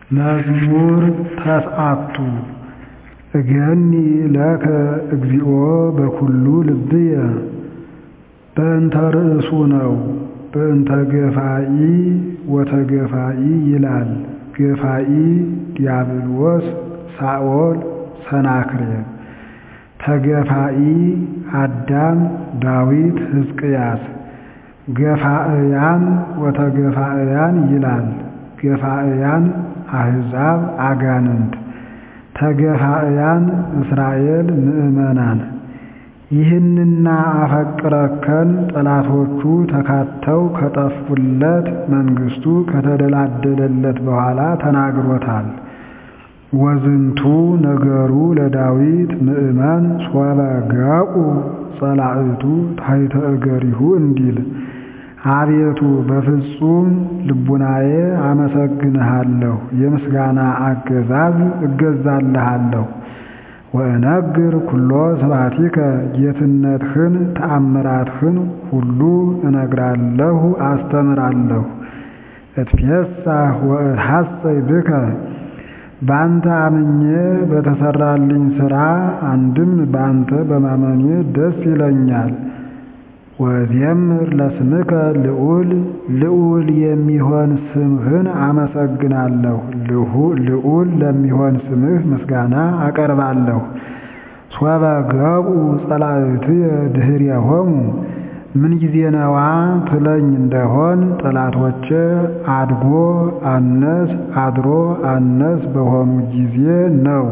መዝሙር ተስዓቱ እገኒ ለከ እግዚኦ በኵሉ ልብየ በእንተ ርእሱ ነው በእንተ ገፋኢ ወተገፋኢ ይላል ገፋኢ ዲያብሎስ ሳኦል ሰናክሬም ተገፋኢ አዳም ዳዊት ሕዝቅያስ ገፋእያን ወተገፋእያን ይላል ገፋእያን አሕዛብ አጋንንት ተገፋእያን እስራኤል ምዕመናን ይህንና አፈቅረከን ጠላቶቹ ተካተው ከጠፉለት መንግሥቱ ከተደላደለለት በኋላ ተናግሮታል። ወዝንቱ ነገሩ ለዳዊት ምእመን ሶበ ገቁ ጸላእቱ ታሕተ እገሪሁ እንዲል አቤቱ በፍጹም ልቡናዬ አመሰግንሃለሁ፣ የምስጋና አገዛዝ እገዛልሃለሁ። ወእነግር ኩሎ ስብሐቲከ ጌትነትህን ተአምራትህን ሁሉ እነግራለሁ አስተምራለሁ። እትፌሳህ ወእትሐሰይ ብከ በአንተ አምኜ በተሰራልኝ ሥራ አንድም በአንተ በማመኔ ደስ ይለኛል። ወዜምር ለስምከ ልዑል ልዑል የሚሆን ስምህን አመሰግናለሁ። ልዑል ለሚሆን ስምህ ምስጋና አቀርባለሁ። ሶበ ገቡ ጸላእትየ ድኅሬሆሙ ምንጊዜ ነዋ ትለኝ እንደሆን ጠላቶቼ አድጎ አነስ አድሮ አነስ በሆኑ ጊዜ ነው።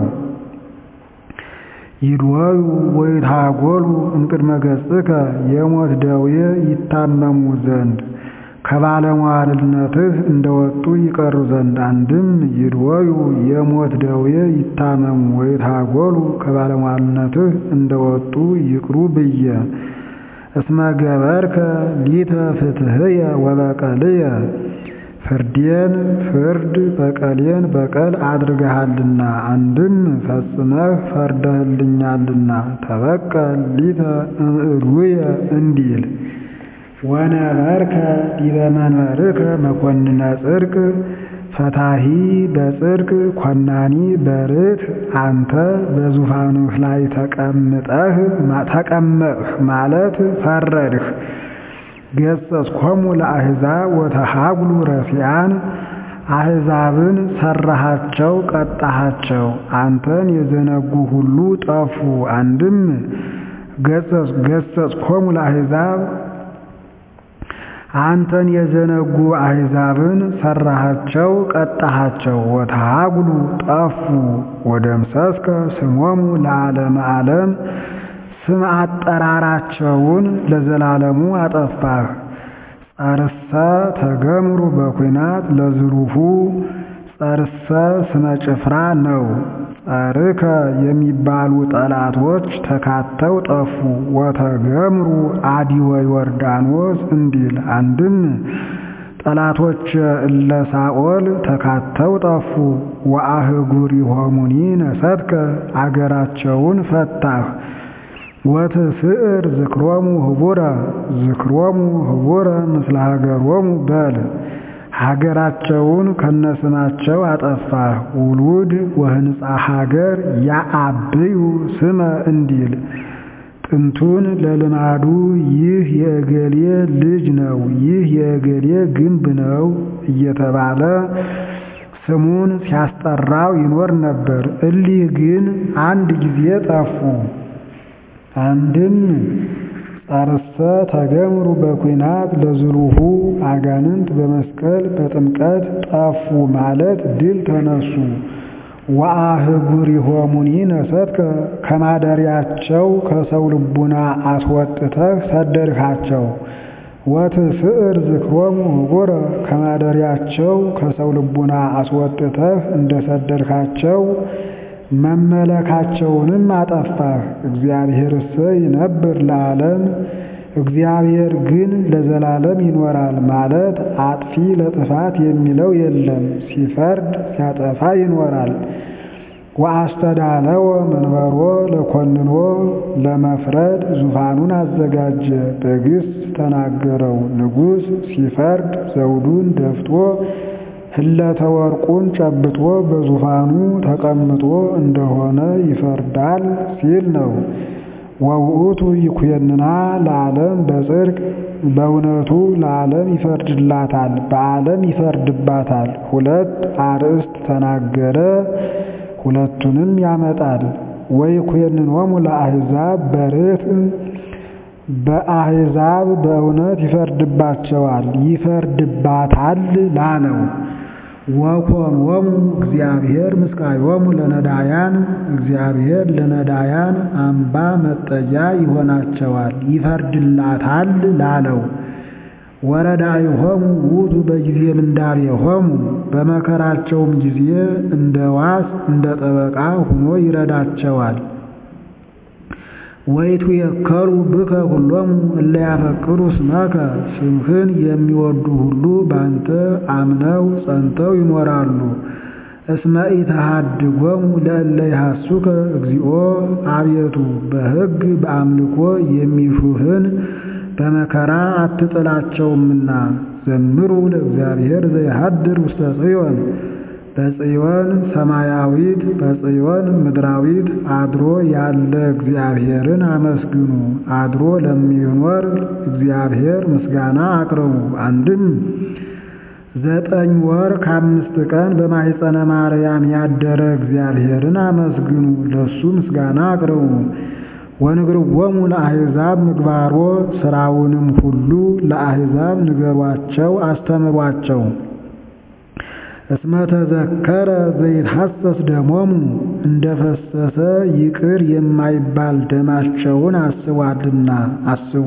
ይድወዩ ወይታጎሉ እምቅድመ ገጽከ የሞት ደዌ ይታመሙ ዘንድ ከባለሟልነትህ እንደወጡ ይቀሩ ዘንድ። አንድም ይድወዩ የሞት ደዌ ይታመሙ ወይታጎሉ ከባለሟልነትህ እንደወጡ ይቅሩ ብዬ እስመ ገበርከ ሊተ ፍትሕየ ወበቀልየ ፍርዴን ፍርድ በቀሌን በቀል አድርገሃልና አንድም ፈጽመህ ፈርደህልኛልና ተበቀል ሊተ እምዕዱየ እንዲል ወነበርከ ዲበ መንበርከ መኮንነ ጽድቅ ፈታሂ በጽድቅ ኮናኒ በርት አንተ በዙፋንህ ላይ ተቀምጠህ ተቀመጥህ ማለት ፈረድህ። ገሰጽኮሙ ለአሕዛብ ወተሃጉሉ ረሲዓን አሕዛብን ሰራሃቸው ቀጣሃቸው። አንተን የዘነጉ ሁሉ ጠፉ። አንድም ገሰጽኮሙ ለአሕዛብ አንተን የዘነጉ አሕዛብን ሰራሃቸው ቀጣሃቸው። ወተሃጉሉ ጠፉ። ወደምሰስከ ስሞሙ ለዓለመ ዓለም ስም አጠራራቸውን ለዘላለሙ አጠፋህ። ጸርሰ ተገምሩ በኩናት ለዝሩፉ ጸርሰ ስመ ጭፍራ ነው። ጸርከ የሚባሉ ጠላቶች ተካተው ጠፉ። ወተገምሩ አዲወ ዮርዳኖስ እንዲል አንድም ጠላቶች እለ ሳኦል ተካተው ጠፉ። ወአህጉሪሆሙኒ ነሰትከ አገራቸውን ፈታህ። ወትስዕር ዝክሮሙ ህቡረ ዝክሮሙ ህቡረ ምስለ ሀገሮሙ በል ሀገራቸውን ከነስማቸው አጠፋህ። ውሉድ ወህንፃ ሀገር ያአብዩ ስመ እንዲል ጥንቱን ለልማዱ ይህ የእገሌ ልጅ ነው፣ ይህ የእገሌ ግንብ ነው እየተባለ ስሙን ሲያስጠራው ይኖር ነበር። እሊህ ግን አንድ ጊዜ ጠፉ። አንድም ጸርሰ ተገምሩ በኩናት ለዝሩሁ አጋንንት በመስቀል በጥምቀት ጠፉ ማለት ድል ተነሱ። ወአህጉሪሆሙኒ ነሰትከ ከማደሪያቸው ከሰው ልቡና አስወጥተህ ሰደድካቸው። ወትስዕር ዝክሮሙ ህቡረ ከማደሪያቸው ከሰው ልቡና አስወጥተህ እንደሰደድካቸው መመለካቸውንም አጠፋህ። እግዚአብሔርሰ ይነብር ለዓለም እግዚአብሔር ግን ለዘላለም ይኖራል ማለት አጥፊ ለጥፋት የሚለው የለም። ሲፈርድ ሲያጠፋ ይኖራል። ወአስተዳለወ መንበሮ ለኮንኖ ለመፍረድ ዙፋኑን አዘጋጀ። በግስ ተናገረው። ንጉሥ ሲፈርድ ዘውዱን ደፍቶ ህለተ ወርቁን ጨብጦ በዙፋኑ ተቀምጦ እንደሆነ ይፈርዳል ሲል ነው። ወውእቱ ይኩየንና ለዓለም በጽድቅ በእውነቱ ለዓለም ይፈርድላታል፣ በዓለም ይፈርድባታል። ሁለት አርእስት ተናገረ፣ ሁለቱንም ያመጣል። ወይኩየንኖሙ ለአሕዛብ በርትዕ በአሕዛብ በእውነት ይፈርድባቸዋል ይፈርድባታል ላለው ወኮንዎሙ እግዚአብሔር ምስካዮሙ ለነዳያን እግዚአብሔር ለነዳያን አምባ መጠጊያ ይሆናቸዋል ይፈርድላታል ላለው ወረዳኢሆሙ ውእቱ በጊዜ ምንዳቤሆሙ በመከራቸውም ጊዜ እንደ ዋስ እንደ ጠበቃ ሆኖ ይረዳቸዋል። ወይቱ የከሉ ብከ ሁሎሙ እለ ያፈቅሩ ስመከ ስምህን የሚወዱ ሁሉ ባንተ አምነው ጸንተው ይኖራሉ። እስመ ኢተሃድጎሙ ለእለ ይሐሱከ እግዚኦ አቤቱ በሕግ በአምልኮ የሚሹህን በመከራ አትጥላቸውምና። ዘምሩ ለእግዚአብሔር ዘይሃድር ውስተ ጽዮን በጽዮን ሰማያዊት በጽዮን ምድራዊት አድሮ ያለ እግዚአብሔርን አመስግኑ። አድሮ ለሚኖር እግዚአብሔር ምስጋና አቅርቡ። አንድም ዘጠኝ ወር ከአምስት ቀን በማኅፀነ ማርያም ያደረ እግዚአብሔርን አመስግኑ፣ ለሱ ምስጋና አቅርቡ። ወንግርዎሙ ለአሕዛብ ምግባሮ ሥራውንም ሁሉ ለአሕዛብ ንገሯቸው፣ አስተምሯቸው። እስመ ተዘከረ ዘይትሐሰስ ደሞሙ እንደ ፈሰሰ ይቅር የማይባል ደማቸውን አስቧልና አስቦ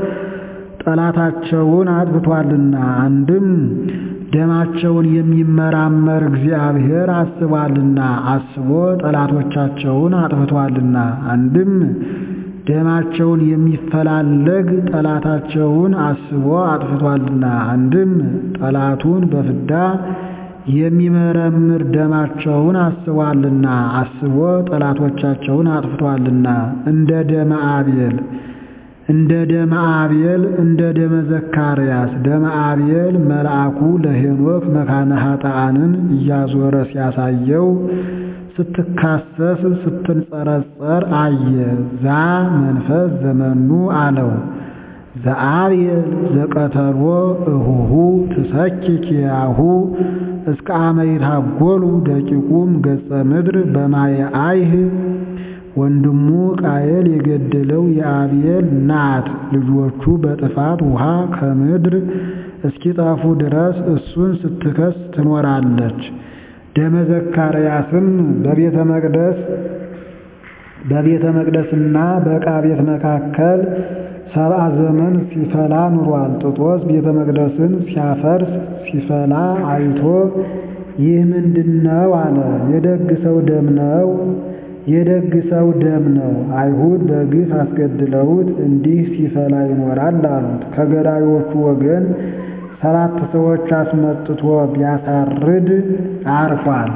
ጠላታቸውን አጥፍቷልና። አንድም ደማቸውን የሚመራመር እግዚአብሔር አስቧልና አስቦ ጠላቶቻቸውን አጥፍቷልና። አንድም ደማቸውን የሚፈላለግ ጠላታቸውን አስቦ አጥፍቷልና። አንድም ጠላቱን በፍዳ የሚመረምር ደማቸውን አስቧልና አስቦ ጠላቶቻቸውን አጥፍቷልና። እንደ ደመ አቤል እንደ ደመ አቤል እንደ ደመ ዘካርያስ ደመ አቤል መልአኩ ለሄኖክ መካነ ኃጥአንን እያዞረ ሲያሳየው ስትካሰስ ስትንጸረጸር አየ። ዛ መንፈስ ዘመኑ አለው ዘአብየል ዘቀተሎ እሁሁ ትሰኪኪያሁ እስከ አመ ይታጎሉ ደቂቁም ገጸ ምድር በማየ አይህ ወንድሙ ቃየል የገደለው የአብየል ናት። ልጆቹ በጥፋት ውሃ ከምድር እስኪጠፉ ድረስ እሱን ስትከስ ትኖራለች። ደመ ዘካርያስም በቤተ መቅደስ በቤተ መቅደስና በዕቃ ቤት መካከል ሰብአ ዘመን ሲፈላ ኑሯል። ጥጦስ ቤተ መቅደስን ሲያፈርስ ሲፈላ አይቶ ይህ ምንድን ነው አለ። የደግ ሰው ደም ነው የደግ ሰው ደም ነው። አይሁድ በግፍ አስገድለውት እንዲህ ሲፈላ ይኖራል አሉት። ከገዳዮቹ ወገን ሰባት ሰዎች አስመጥቶ ቢያሳርድ አርፏል።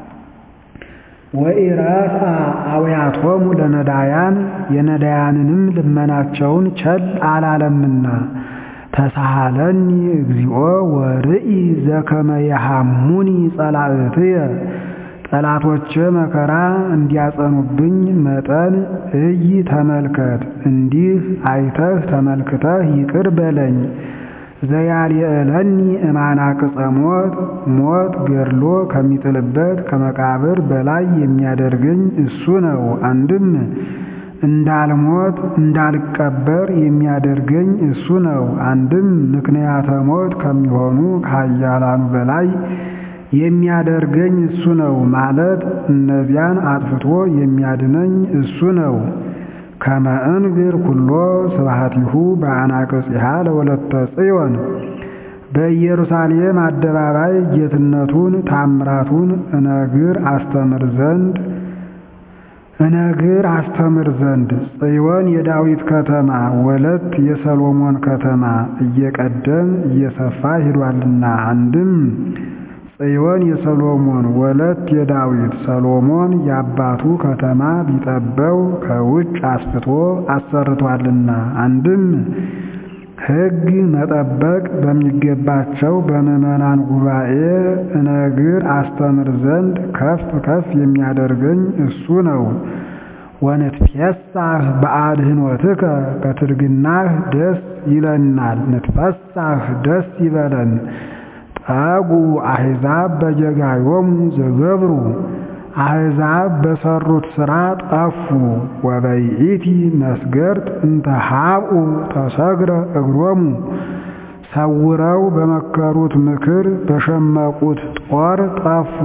ወኢረሳ አውያቶሙ ለነዳያን የነዳያንንም ልመናቸውን ቸል አላለምና ተሳሃለኒ እግዚኦ ወርኢ ዘከመ የሐሙኒ ጸላእትየ ጠላቶቼ መከራ እንዲያጸኑብኝ መጠን እይ ተመልከት፣ እንዲህ አይተህ ተመልክተህ ይቅር በለኝ። ዘያልየእለኒ እማናቅጸ ሞት ሞት ገድሎ ከሚጥልበት ከመቃብር በላይ የሚያደርገኝ እሱ ነው። አንድም እንዳልሞት እንዳልቀበር የሚያደርገኝ እሱ ነው። አንድም ምክንያተ ሞት ከሚሆኑ ከኃያላኑ በላይ የሚያደርገኝ እሱ ነው ማለት እነዚያን አጥፍቶ የሚያድነኝ እሱ ነው። ከመ እንግር ኩሎ ስብሐቲሁ በአናቅጽሃ ለወለተ ጽዮን በኢየሩሳሌም አደባባይ ጌትነቱን ታምራቱን እነግር አስተምር ዘንድ እነግር አስተምር ዘንድ ጽዮን የዳዊት ከተማ ወለት የሰሎሞን ከተማ እየቀደም እየሰፋ ሂዷልና አንድም ጽዮን የሰሎሞን ወለት የዳዊት ሰሎሞን የአባቱ ከተማ ቢጠበው ከውጭ አስፍቶ አሰርቷልና አንድም ሕግ መጠበቅ በሚገባቸው በምዕመናን ጉባኤ እነግር አስተምር ዘንድ ከፍ ከፍ የሚያደርገኝ እሱ ነው። ወንትፌሳህ በአድኅኖትከ በትርግናህ ደስ ይለናል። ንትፈሳህ ደስ ይበለን። ጠጉ አሕዛብ በጀጋዮሙ ዘገብሩ አሕዛብ በሰሩት ሥራ ጠፉ። ወበይእቲ መስገርት እንተ ሀብኡ ተሰግረ እግሮሙ ሰውረው በመከሩት ምክር በሸመቁት ጦር ጠፉ።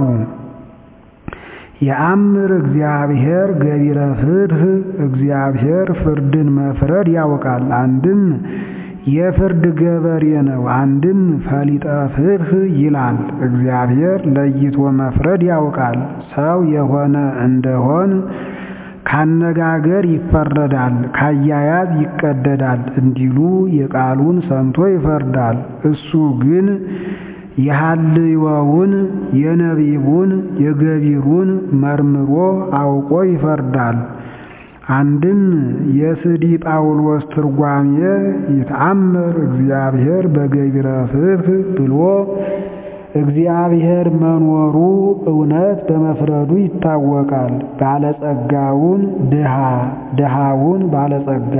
የአምር እግዚአብሔር ገቢረ ፍትሕ እግዚአብሔር ፍርድን መፍረድ ያውቃል። አንድም የፍርድ ገበሬ ነው፣ አንድም ፈሊጠ ፍትሕ ይላል። እግዚአብሔር ለይቶ መፍረድ ያውቃል። ሰው የሆነ እንደሆን ካነጋገር ይፈረዳል፣ ካያያዝ ይቀደዳል እንዲሉ የቃሉን ሰምቶ ይፈርዳል። እሱ ግን የሐልዮውን የነቢቡን የገቢሩን መርምሮ አውቆ ይፈርዳል። አንድም የስዲ ጳውሎስ ትርጓሜ ይትአምር እግዚአብሔር በገቢረ ፍትሕ ብሎ እግዚአብሔር መኖሩ እውነት በመፍረዱ ይታወቃል። ባለጸጋውን ድሃ፣ ድሃውን ባለጸጋ፣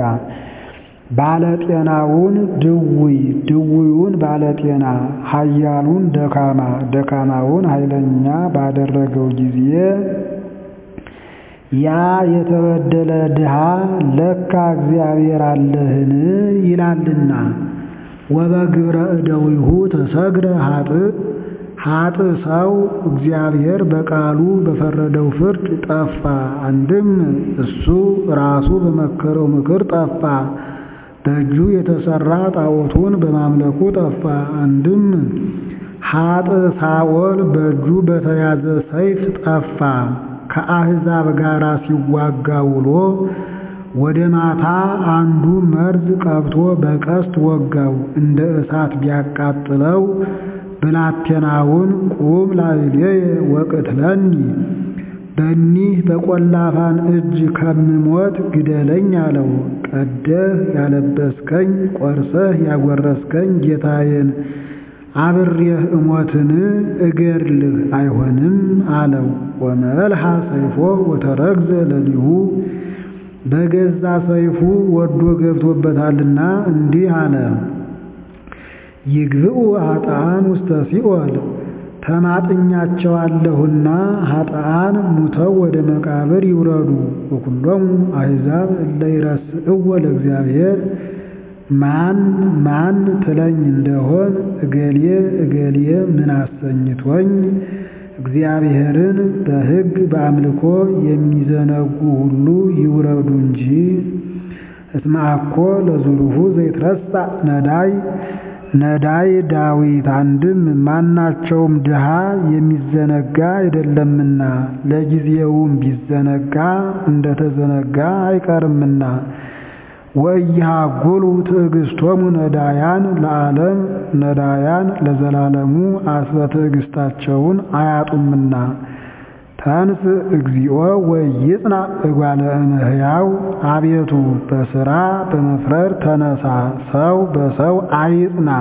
ባለጤናውን ድውይ፣ ድውዩን ባለጤና፣ ኃያሉን ደካማ፣ ደካማውን ኃይለኛ ባደረገው ጊዜ ያ የተበደለ ድሃ ለካ እግዚአብሔር አለህን ይላልና። ወበግብረ እደዊሁ ተሰግረ ኃጥእ ኃጥእ ሰው እግዚአብሔር በቃሉ በፈረደው ፍርድ ጠፋ። አንድም እሱ ራሱ በመከረው ምክር ጠፋ። በእጁ የተሰራ ጣዖቱን በማምለኩ ጠፋ። አንድም ኃጥእ ሳኦል በእጁ በተያዘ ሰይፍ ጠፋ። ከአሕዛብ ጋር ሲዋጋ ውሎ ወደ ማታ አንዱ መርዝ ቀብቶ በቀስት ወጋው። እንደ እሳት ቢያቃጥለው ብላቴናውን ቁም ላዕሌየ ወቅትለኒ፣ በኒህ በቈላፋን እጅ ከምሞት ግደለኝ አለው። ቀደህ ያለበስከኝ ቆርሰህ ያጎረስከኝ ጌታዬን አብሬህ እሞትን እገድልህ አይሆንም አለው። ወመልሃ ሰይፎ ወተረግዘ ለሊሁ በገዛ ሰይፉ ወዶ ገብቶበታልና እንዲህ አለ። ይግብኡ ኃጥአን ውስተ ሲኦል ተማጥኛቸዋለሁና ኃጥአን ሙተው ወደ መቃብር ይውረዱ። ወኩሎሙ አሕዛብ እለ ይረስእዎ ለእግዚአብሔር ማን ማን ትለኝ እንደሆን እገሌ እገሌ ምን አሰኝቶኝ እግዚአብሔርን በሕግ በአምልኮ የሚዘነጉ ሁሉ ይውረዱ እንጂ። እስመ አኮ ለዝሉሁ ዘይትረሳ ነዳይ ነዳይ ዳዊት አንድም ማናቸውም ድሃ የሚዘነጋ አይደለምና ለጊዜውም ቢዘነጋ እንደተዘነጋ አይቀርምና። ወኢያሃጉሉ ትዕግሥቶሙ ነዳያን ለዓለም ነዳያን ለዘላለሙ አስበ ትዕግሥታቸውን አያጡምና። ተንስ እግዚኦ ወይጽና እጓለ እመሕያው አቤቱ በሥራ በመፍረድ ተነሳ፣ ሰው በሰው አይጽና።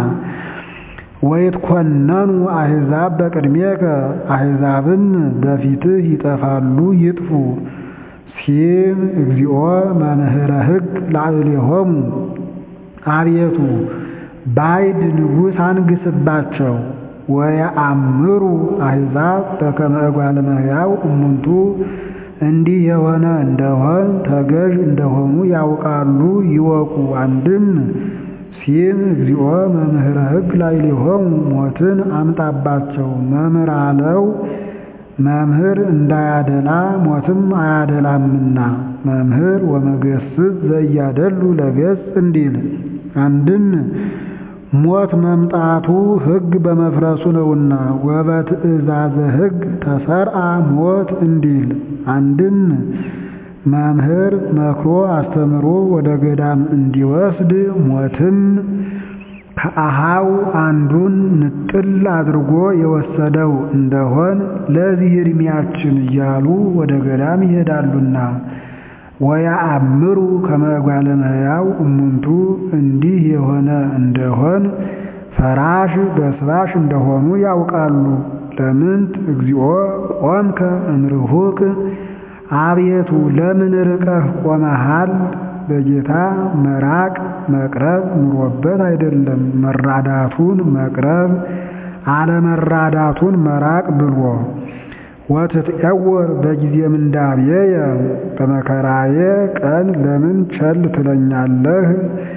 ወይትኮነኑ አሕዛብ በቅድሜከ አሕዛብም በፊትህ ይጠፋሉ ይጥፉ። ሲም እግዚኦ መምህረ ሕግ ላዕሌሆሙ አቤቱ ባዕድ ንጉሥ አንግሥባቸው። ወየአምሩ አሕዛብ በከመ እጓለ እመሕያው እሙንቱ እንዲህ የሆነ እንደሆን ተገዥ እንደሆኑ ያውቃሉ ይወቁ። አንድም ሲም እግዚኦ መምህረ ሕግ ላዕሌሆሙ ሞትን አምጣባቸው። መምህር አለው መምህር እንዳያደላ ሞትም አያደላምና መምህር ወመገስጽ ዘያደሉ ለገጽ እንዲል አንድም ሞት መምጣቱ ሕግ በመፍረሱ ነውና ወበትእዛዘ ሕግ ተሰርአ ሞት እንዲል አንድም መምህር መክሮ አስተምሮ ወደ ገዳም እንዲወስድ ሞትም ከአሃው አንዱን ንጥል አድርጎ የወሰደው እንደሆን ለዚህ ዕድሜያችን እያሉ ወደ ገዳም ይሄዳሉና ወያአምሩ ከመ እጓለ እመሕያው እሙንቱ እንዲህ የሆነ እንደሆን ፈራሽ በስባሽ እንደሆኑ ያውቃሉ። ለምንት እግዚኦ ቆምከ እምርሁቅ አቤቱ ለምን ርቀህ ቆመሃል? በጌታ መራቅ መቅረብ ኑሮበት አይደለም መራዳቱን መቅረብ አለመራዳቱን መራቅ ብሎ ወትትዔወር በጊዜ ምንዳቤየ በመከራዬ ቀን ለምን ቸል ትለኛለህ?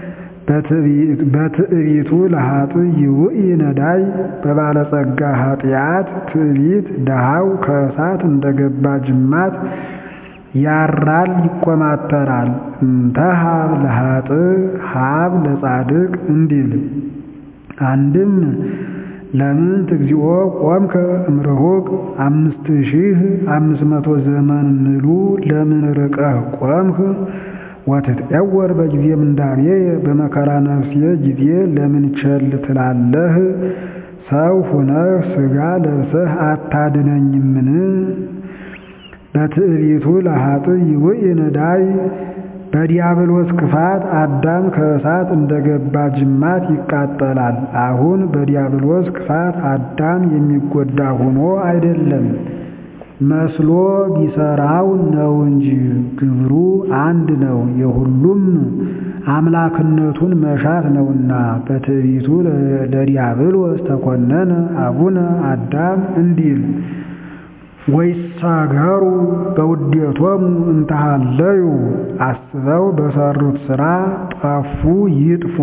በትዕቢቱ ለኃጥእ ይውኢ ነዳይ በባለጸጋ ኃጢአት ትዕቢት ድሃው ከእሳት እንደገባ ጅማት ያራል ይቆማተራል። እንተሃብ ለኃጥእ ሀብ ለጻድቅ እንዲል አንድም ለምንት እግዚኦ ቆምከ እምርሁቅ አምስት ሺህ አምስት መቶ ዘመን ምሉ ለምን ርቀህ ቆምህ? ወትትዔወር በጊዜ ምንዳቤየ በመከራ ነፍሴ ጊዜ ለምን ቸል ትላለህ? ሰው ሁነህ ሥጋ ለብሰህ አታድነኝምን? በትዕቢቱ ለኃጥእ ይውኢ ነዳይ በዲያብሎስ ክፋት አዳም ከእሳት እንደገባ ጅማት ይቃጠላል። አሁን በዲያብሎስ ክፋት አዳም የሚጎዳ ሆኖ አይደለም መስሎ ቢሰራው ነው እንጂ ግብሩ አንድ ነው፣ የሁሉም አምላክነቱን መሻት ነውና። በትዕቢቱ ለዲያብሎስ ተኮነነ አቡነ አዳም እንዲል ወይሳገሩ በውዴቶሙ እንተሃለዩ አስበው በሰሩት ሥራ ጠፉ ይጥፉ።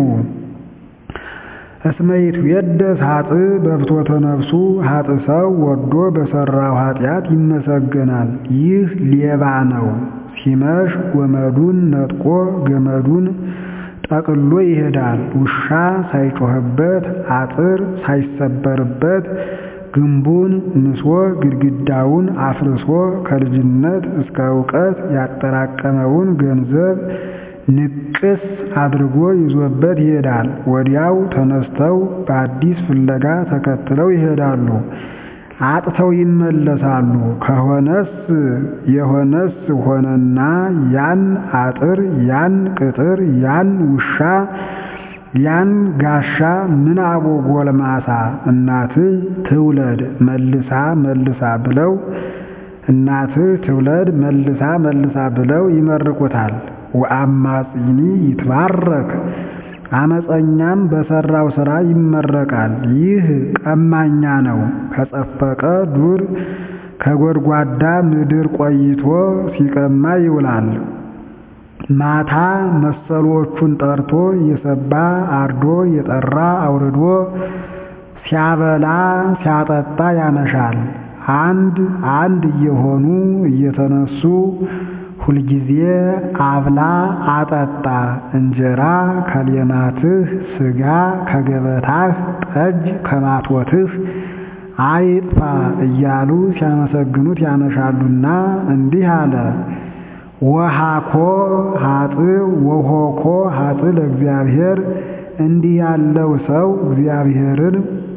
እስመ ይትዌደስ ኃጥእ በፍትወተ ነፍሱ ኃጥእ ሰው ወዶ በሠራው ኃጢአት ይመሰገናል። ይህ ሌባ ነው። ሲመሽ ጎመዱን ነጥቆ ገመዱን ጠቅሎ ይሄዳል። ውሻ ሳይጮህበት አጥር ሳይሰበርበት ግንቡን ምሶ ግድግዳውን አፍርሶ ከልጅነት እስከ እውቀት ያጠራቀመውን ገንዘብ ንቅስ አድርጎ ይዞበት ይሄዳል። ወዲያው ተነስተው በአዲስ ፍለጋ ተከትለው ይሄዳሉ። አጥተው ይመለሳሉ። ከሆነስ የሆነስ ሆነና ያን አጥር ያን ቅጥር ያን ውሻ ያን ጋሻ ምን አቦ ጎልማሳ እናትህ ትውለድ መልሳ መልሳ ብለው እናትህ ትውለድ መልሳ መልሳ ብለው ይመርቁታል። ወአማጺኒ ይትባረክ አመፀኛም በሰራው ሥራ ይመረቃል። ይህ ቀማኛ ነው። ከጸፈቀ ዱር ከጎድጓዳ ምድር ቆይቶ ሲቀማ ይውላል። ማታ መሰሎቹን ጠርቶ የሰባ አርዶ የጠራ አውርዶ ሲያበላ ሲያጠጣ ያመሻል። አንድ አንድ እየሆኑ እየተነሱ ሁልጊዜ አብላ አጠጣ፣ እንጀራ ከሌማትህ ሥጋ ከገበታህ ጠጅ ከማቶትህ አይጥፋ እያሉ ሲያመሰግኑት ያመሻሉና እንዲህ አለ። ወሃኮ ኃጥእ ወሆኮ ኃጥእ ለእግዚአብሔር እንዲህ ያለው ሰው እግዚአብሔርን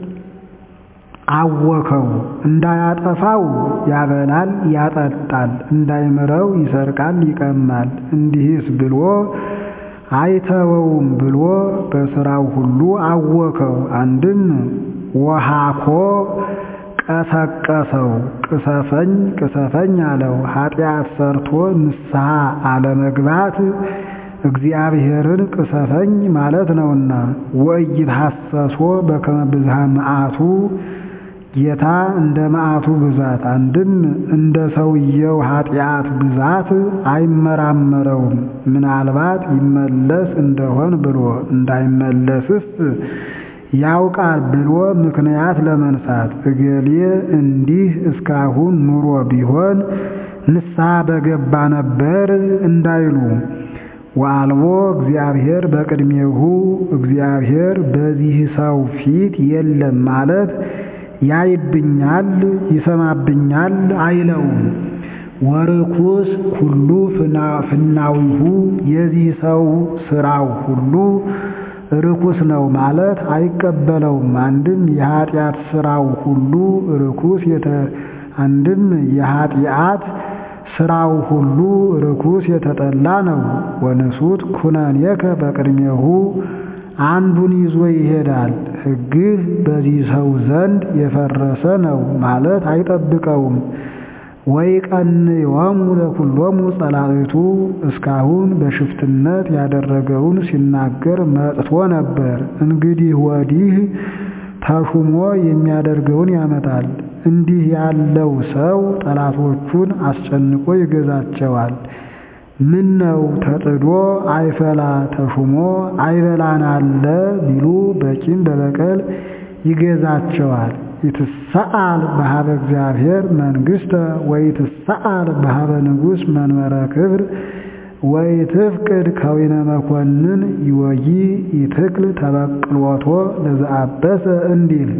አወከው። እንዳያጠፋው ያበላል ያጠጣል፣ እንዳይምረው ይሰርቃል ይቀማል። እንዲህስ ብሎ አይተወውም ብሎ በሥራው ሁሉ አወከው። አንድም ወሃኮ ቀሰቀሰው፣ ቅሰፈኝ ቅሰፈኝ አለው። ኃጢአት ሰርቶ ንስሐ አለመግባት እግዚአብሔርን ቅሰፈኝ ማለት ነውና። ወኢይትሐሰሶ በከመ ብዝሃ መዓቱ ጌታ እንደ መዓቱ ብዛት አንድም እንደ ሰውየው ኃጢአት ብዛት አይመራመረውም። ምናልባት ይመለስ እንደሆን ብሎ እንዳይመለስስ ያውቃል ብሎ ምክንያት ለመንሳት እገሌ እንዲህ እስካሁን ኑሮ ቢሆን ንስሐ በገባ ነበር እንዳይሉ ወአልቦ እግዚአብሔር በቅድሜሁ እግዚአብሔር በዚህ ሰው ፊት የለም ማለት ያይብኛል ይሰማብኛል አይለውም። ወርኩስ ሁሉ ፍናዊሁ የዚህ ሰው ስራው ሁሉ ርኩስ ነው ማለት አይቀበለውም። አንድም የኃጢአት ስራው ሁሉ ርኩስ አንድም የኃጢአት ስራው ሁሉ ርኩስ የተጠላ ነው። ወንሱት ኩነኔከ በቅድሜሁ አንዱን ይዞ ይሄዳል። ሕግህ በዚህ ሰው ዘንድ የፈረሰ ነው ማለት አይጠብቀውም። ወይቀንዮሙ ለኩሎሙ ጸላእቱ እስካሁን በሽፍትነት ያደረገውን ሲናገር መጥቶ ነበር። እንግዲህ ወዲህ ተሹሞ የሚያደርገውን ያመጣል። እንዲህ ያለው ሰው ጠላቶቹን አስጨንቆ ይገዛቸዋል። ምን ነው ተጥዶ አይፈላ ተሹሞ አይበላን አለ ቢሉ በቂም በበቀል ይገዛቸዋል። ይትሰአል በሀበ እግዚአብሔር መንግሥተ ወይትሰአል በሀበ ንጉሥ መንበረ ክብር ወይትፍቅድ ከዊነ መኮንን ይወይ ይትክል ተበቅሎቶ ለዘአበሰ እንዲል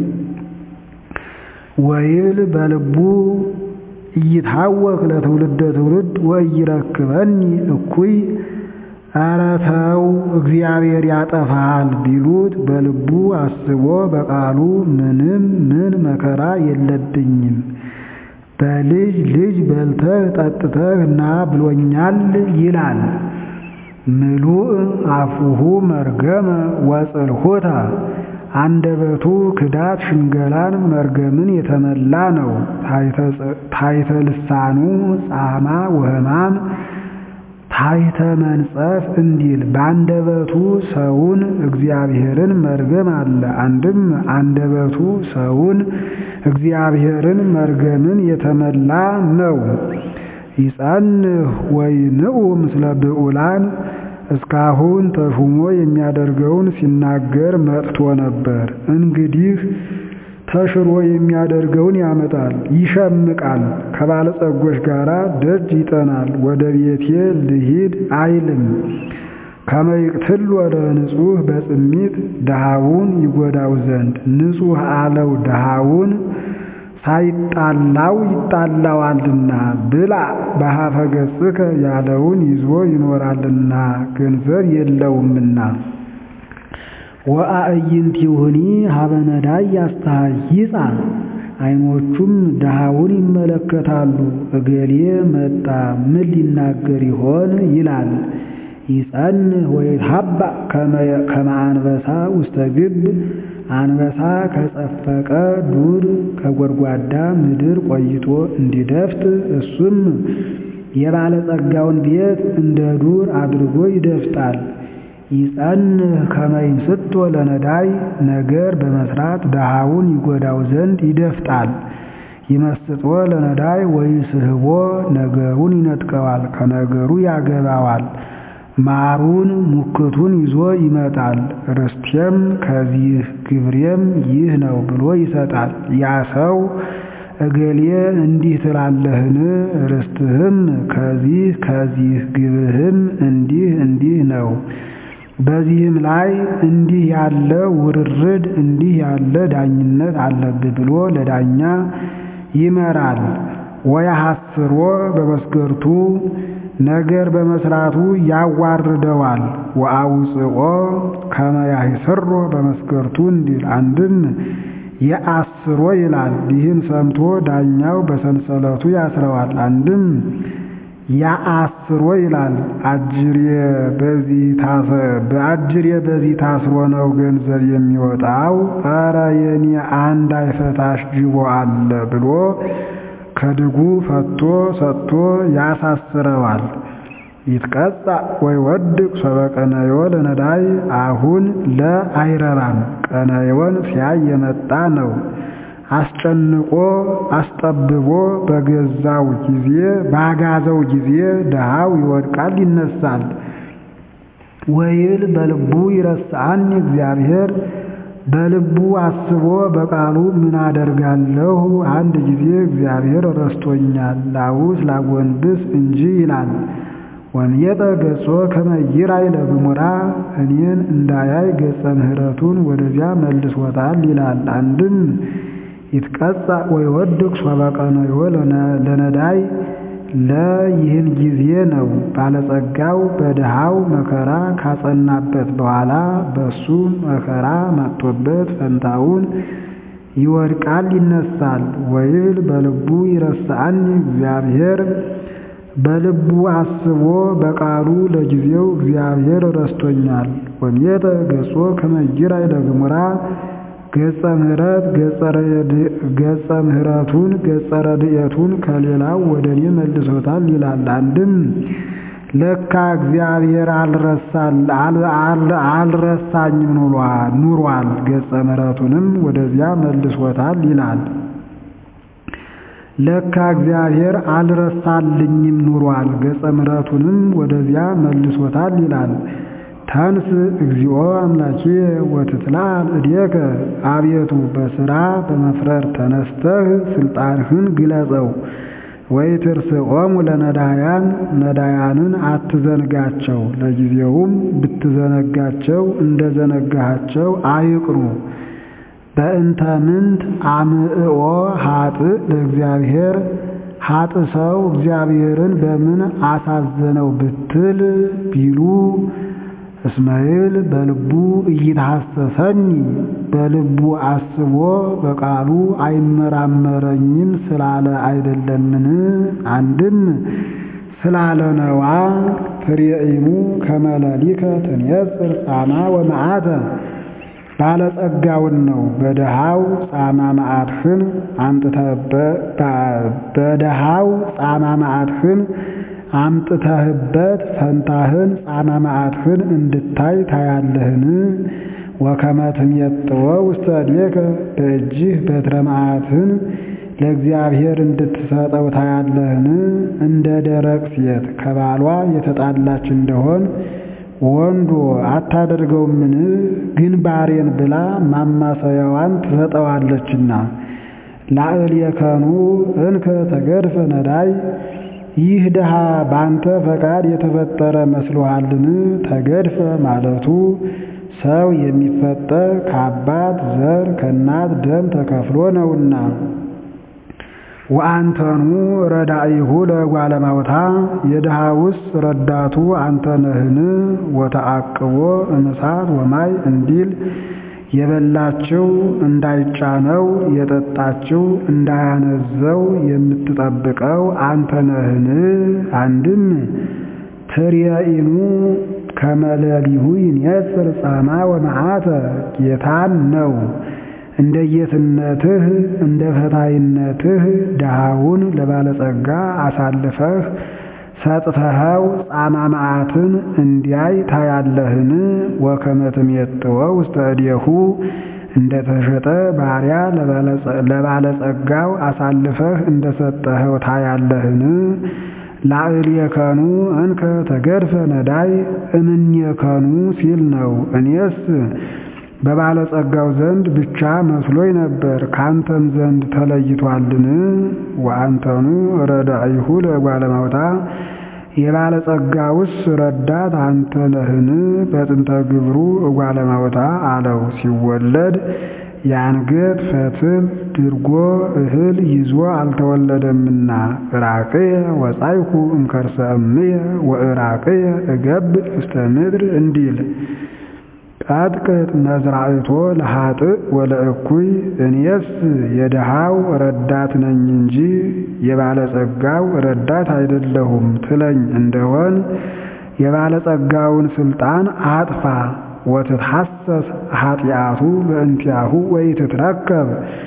ወይብል በልቡ እይታወክ ለትውልደ ትውልድ ወኢይረክበኒ እኩይ ኧረ ተው እግዚአብሔር ያጠፋሃል ቢሉት በልቡ አስቦ በቃሉ ምንም ምን መከራ የለብኝም በልጅ ልጅ በልተህ ጠጥተህ ና ብሎኛል ይላል። ምሉእ አፉሁ መርገመ ወጽልሖታ አንደበቱ ክዳት፣ ሽንገላን፣ መርገምን የተመላ ነው። ታይተ ልሳኑ ጻማ ወሕማም ታይተ መንጸፍ እንዲል በአንደበቱ ሰውን እግዚአብሔርን መርገም አለ። አንድም አንደበቱ ሰውን እግዚአብሔርን መርገምን የተመላ ነው። ይጸንህ ወይንዑ ምስለ ብዑላን እስካሁን ተሹሞ የሚያደርገውን ሲናገር መጥቶ ነበር። እንግዲህ ተሽሮ የሚያደርገውን ያመጣል፣ ይሸምቃል፣ ከባለጸጎች ጋር ደጅ ይጠናል። ወደ ቤቴ ልሂድ አይልም። ከመይቅትል ወደ ንጹሕ በጽሚት ድሃውን ይጎዳው ዘንድ ንጹሕ አለው ድሃውን ሳይጣላው ይጣላዋልና ብላ በሀፈ ገጽከ ያለውን ይዞ ይኖራልና ገንዘብ የለውምና። ወአዕይንቲሁኒ ሀበ ነዳይ ያስተሃይጻ ዓይኖቹም ድሃውን ይመለከታሉ። እገሌ መጣ ምን ሊናገር ይሆን ይላል። ይጸንህ ወይትሀባእ ከመ አንበሳ ውስተ ግብ አንበሳ ከጸፈቀ ዱር ከጎድጓዳ ምድር ቆይቶ እንዲደፍት እሱም የባለጸጋውን ቤት እንደ ዱር አድርጎ ይደፍጣል። ይጸንህ ከመ ይምስቶ ለነዳይ ነገር በመስራት ድሃውን ይጎዳው ዘንድ ይደፍጣል። ይመስጦ ለነዳይ ወይስሕቦ ነገሩን ይነጥቀዋል፣ ከነገሩ ያገባዋል። ማሩን ሙክቱን ይዞ ይመጣል። ርስቴም ከዚህ ግብሬም ይህ ነው ብሎ ይሰጣል። ያ ሰው እገሌ እንዲህ ትላለህን? ርስትህም ከዚህ ከዚህ ግብህም እንዲህ እንዲህ ነው። በዚህም ላይ እንዲህ ያለ ውርርድ እንዲህ ያለ ዳኝነት አለብህ ብሎ ለዳኛ ይመራል። ወያሐስሮ በመስገርቱ ነገር በመስራቱ ያዋርደዋል። ወአውፅኦ ከመ ያሕስሮ በመስገርቱ እንዲል አንድም የአስሮ ይላል። ይህን ሰምቶ ዳኛው በሰንሰለቱ ያስረዋል። አንድም ያአስሮ ይላል። አጅሬ በአጅሬ በዚህ ታስሮ ነው ገንዘብ የሚወጣው። ኧረ የኔ አንድ አይፈታሽ ጅቦ አለ ብሎ ከድጉ ፈቶ ሰጥቶ ያሳስረዋል። ይትቀጻ ወይ ወድቅ ሶበ ቀነዮ ለነዳይ አሁን ለአይረባም ቀነዮን ሲያይ የመጣ ነው። አስጨንቆ አስጠብቦ በገዛው ጊዜ ባጋዘው ጊዜ ድሃው ይወድቃል ይነሳል። ወይል በልቡ ይረሳኒ እግዚአብሔር በልቡ አስቦ በቃሉ ምን አደርጋለሁ አንድ ጊዜ እግዚአብሔር ረስቶኛል ላውስ ላጎንብስ እንጂ ይላል። ወንየጠ ገጾ ከመ ይራይ ለግሙራ እኔን እንዳያይ ገጸ ምሕረቱን ወደዚያ መልሶታል ይላል። አንድም ይትቀጻ ወይ ወድቅ ሶበ ቀነዮ ለነዳይ ለይህን ጊዜ ነው። ባለጸጋው በድሃው መከራ ካጸናበት በኋላ በሱ መከራ መጥቶበት ፈንታውን ይወድቃል ይነሳል። ወይብል በልቡ ይረሳኒ እግዚአብሔር በልቡ አስቦ በቃሉ ለጊዜው እግዚአብሔር ረስቶኛል። ወሜተ ገጾ ከመይራይ ለግሙራ ገጸ ምሕረት ገጸ ምሕረቱን ገጸ ረድኤቱን ከሌላው ወደ እኔ መልሶታል ይላል። አንድም ለካ እግዚአብሔር አልረሳኝም ኑሯል፣ ገጸ ምሕረቱንም ወደዚያ መልሶታል ይላል። ለካ እግዚአብሔር አልረሳልኝም ኑሯል፣ ገጸ ምሕረቱንም ወደዚያ መልሶታል ይላል። ተንስ እግዚኦ አምላኬ ወትትላል እዴከ አቤቱ በሥራ በመፍረር ተነስተህ ሥልጣንህን ግለጸው። ወይትርስዖሙ ለነዳያን ነዳያንን አትዘንጋቸው፣ ለጊዜውም ብትዘነጋቸው እንደ ዘነጋሃቸው አይቅሩ። በእንተ ምንት አምዕኦ ኃጥእ ለእግዚአብሔር ኃጥእ ሰው እግዚአብሔርን በምን አሳዘነው ብትል ቢሉ እስማኤል በልቡ እይታሰሰኒ በልቡ አስቦ በቃሉ አይመራመረኝም ስላለ አይደለምን? አንድም ስላለ ነዋ። ትርኢሙ ከመለሊከ ትንየጽር ጻማ ወመዓተ ባለጸጋውን ነው በድሃው ጻማ መዓትህን በድሃው ጻማ መዓትህን አምጥተህበት ፈንታህን ጻማ መዓትህን እንድታይ ታያለህን? ወከመ ትሜጥዎ ውስተ እዴከ በእጅህ በትረ መዓትህን ለእግዚአብሔር እንድትሰጠው ታያለህን? እንደ ደረቅ ሴት ከባሏ የተጣላች እንደሆን ወንዶ አታደርገውምን? ግንባሬን ብላ ማማሰያዋን ትሰጠዋለችና። ላዕሌከኑ እንከ ተገድፈ ነዳይ ይህ ድሃ ባንተ ፈቃድ የተፈጠረ መስሎሃልን? ተገድፈ ማለቱ ሰው የሚፈጠር ከአባት ዘር ከእናት ደም ተከፍሎ ነውና። ወአንተኑ ረዳኢሁ ለእጓለ እማውታ የድሃውስ ረዳቱ አንተ ነህን? ወተአቅቦ እምሳት ወማይ እንዲል የበላችው እንዳይጫነው የጠጣችው እንዳያነዘው የምትጠብቀው አንተ ነህን? አንድም ትርኢኑ ከመለሊሁ ይንየጽር ጻማ ወመዓተ ጌታን ነው እንደ ጌትነትህ እንደ ፈታይነትህ ድሃውን ለባለጸጋ አሳልፈህ ሰጥተኸው ጻማ መዓትን እንዲያይ ታያለህን? ወከመ ትሜጥዎ ውስተ እዴሁ እንደ ተሸጠ ባሪያ ለባለጸጋው አሳልፈህ እንደ ሰጠኸው ታያለህን? ላዕሌከኑ እንከ ተገድፈ ነዳይ እምኔከኑ ሲል ነው። እኔስ በባለጸጋው ዘንድ ብቻ መስሎኝ ነበር፣ ካንተም ዘንድ ተለይቷልን? ወአንተኑ ረዳኢሁ ለእጓለ እማውታ የባለጸጋውስ ረዳት አንተ ነህን? በጥንተ ግብሩ እጓለ እማውታ አለው። ሲወለድ የአንገት ፈትል ድርጎ እህል ይዞ አልተወለደምና ዕራቅየ ወጻይኩ እምከርሰ እምየ ወዕራቅየ እገብእ ውስተ ምድር እንዲል ቀጥቅጥ መዝራእቶ ለኃጥእ ወለእኩይ እኔስ የድሃው ረዳት ነኝ እንጂ የባለጸጋው ረዳት አይደለሁም ትለኝ እንደሆን የባለጸጋውን ስልጣን አጥፋ። ወትትሐሰስ ኃጢአቱ በእንቲአሁ ወኢትትረከብ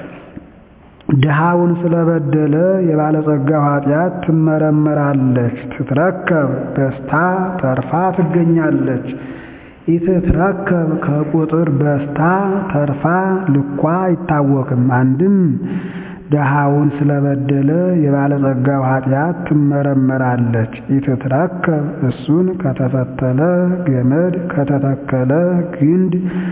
ድሃውን ስለበደለ የባለጸጋው ኃጢአት ትመረመራለች፣ ትትረከብ በስታ ተርፋ ትገኛለች። ኢትትረከብ ከቁጥር በስታ ተርፋ ልኳ አይታወቅም። አንድም ድሃውን ስለበደለ የባለጸጋው ኃጢአት ትመረመራለች። ኢትትረከብ እሱን ከተፈተለ ገመድ ከተተከለ ግንድ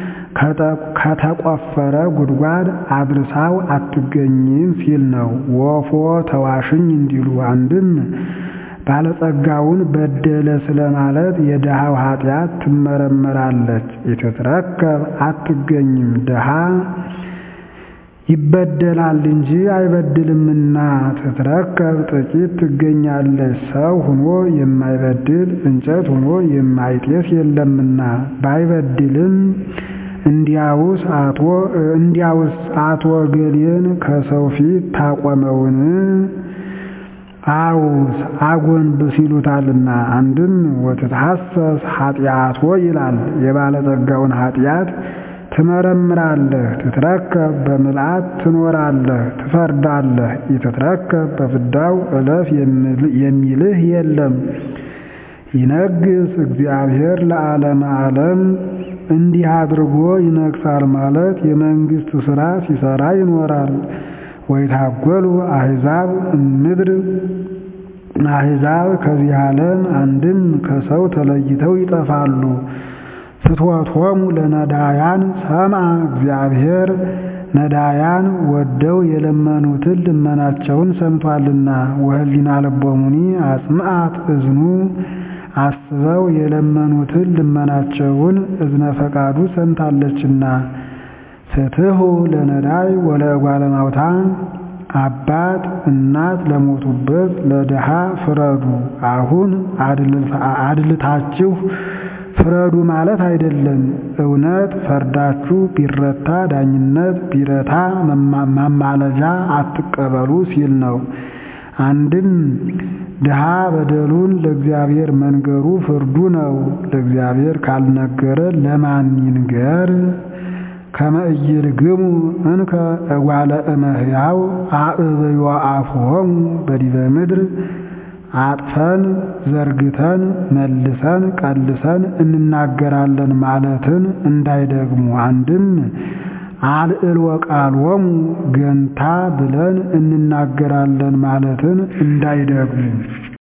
ከተቆፈረ ጉድጓድ አድርሳው አትገኝም ሲል ነው። ወፎ ተዋሽኝ እንዲሉ አንድም ባለጸጋውን በደለ ስለማለት የድሃው ኃጢአት ትመረመራለች። ኢትትረከብ አትገኝም። ድሃ ይበደላል እንጂ አይበድልምና ትትረከብ ጥቂት ትገኛለች። ሰው ሆኖ የማይበድል እንጨት ሆኖ የማይጤስ የለምና ባይበድልም እንዲያውስ አቶ እንዲያውስ አቶ ገሌን ከሰው ፊት ታቆመውን አውስ አጎንብስ ይሉታልና። አንድም ወትትሐሰስ ኃጢአቶ ይላል። የባለጸጋውን ኃጢአት ትመረምራለህ፣ ትትረከብ በምልአት ትኖራለህ፣ ትፈርዳለህ። ኢትትረከብ በፍዳው እለፍ የሚልህ የለም። ይነግስ እግዚአብሔር ለዓለመ ዓለም እንዲህ አድርጎ ይነግሳል ማለት የመንግሥት ሥራ ሲሰራ ይኖራል። ወይታጎሉ አሕዛብ እምድር አሕዛብ ከዚህ ዓለም አንድም ከሰው ተለይተው ይጠፋሉ። ፍትወቶሙ ለነዳያን ሰምዐ እግዚአብሔር ነዳያን ወደው የለመኑትን ልመናቸውን ሰምቷልና። ወህሊና ልቦሙኒ አጽምዓት እዝኑ አስበው የለመኑትን ልመናቸውን እዝነ ፈቃዱ ሰምታለችና። ፍትሑ ለነዳይ ወለእጓለ ማውታ አባት እናት ለሞቱበት ለድሃ ፍረዱ። አሁን አድልታችሁ ፍረዱ ማለት አይደለም። እውነት ፈርዳችሁ ቢረታ ዳኝነት ቢረታ ማማለጃ አትቀበሉ ሲል ነው። አንድም ድሃ በደሉን ለእግዚአብሔር መንገሩ ፍርዱ ነው። ለእግዚአብሔር ካልነገረ ለማን ይንገር? ከመ ኢይርግሙ እንከ እጓለ እመሕያው አእበዮ አፍሆሙ በዲበ ምድር አጥፈን ዘርግተን መልሰን ቀልሰን እንናገራለን ማለትን እንዳይደግሙ። አንድም አልዕልወ ቃሎሙ ገንታ ብለን እንናገራለን ማለትን እንዳይደግሙ